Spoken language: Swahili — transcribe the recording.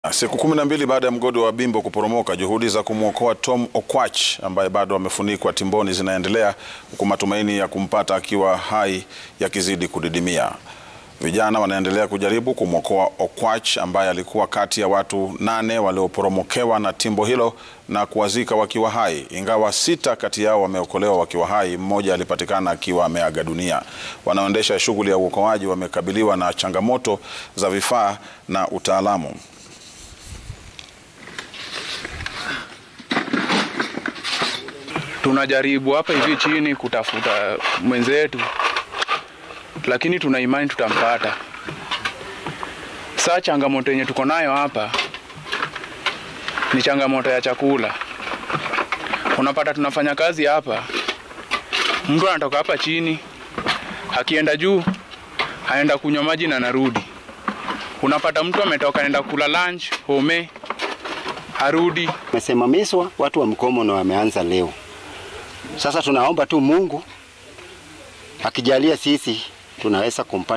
Siku kumi na mbili baada ya mgodi wa Bimbo kuporomoka, juhudi za kumwokoa Tom Okwach ambaye bado amefunikwa timboni zinaendelea huku matumaini ya kumpata akiwa hai yakizidi kudidimia. Vijana wanaendelea kujaribu kumwokoa Okwach ambaye alikuwa kati ya watu nane walioporomokewa na timbo hilo na kuwazika wakiwa hai. Ingawa sita kati yao wameokolewa wakiwa hai, mmoja alipatikana akiwa ameaga dunia. Wanaoendesha shughuli ya uokoaji wamekabiliwa na changamoto za vifaa na utaalamu. Tunajaribu hapa hivi chini kutafuta mwenzetu, lakini tuna imani tutampata. Saa changamoto yenye tuko nayo hapa ni changamoto ya chakula. Unapata tunafanya kazi hapa, mtu anatoka hapa chini, akienda juu, aenda kunywa maji na narudi. Unapata mtu ametoka anaenda kula lunch home, arudi Mesimamishwa watu wa mkomo na wameanza leo. Sasa tunaomba tu Mungu akijalia sisi tunaweza kumpata.